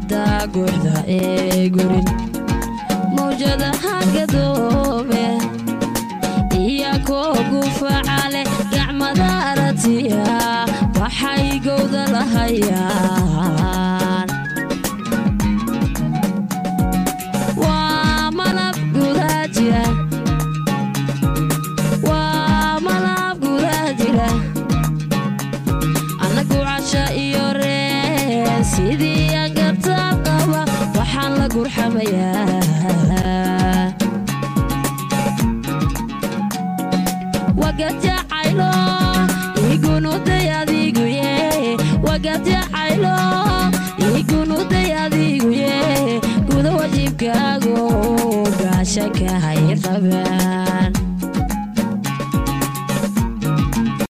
badda guuxda ee gurin mawjadaha gadoobe iyo koo gufacale gacmada aratiya waxay gowda lahayaan waa malab gudaa jira waa malab gudaa jira annagu casha iyo reen sidii angartaab qaba waxaan la gurxamayaa wagajacaylo igunuday adiguye wagajacaylo igunuday adiguye guda wajibkaago gaashanka hay qabaa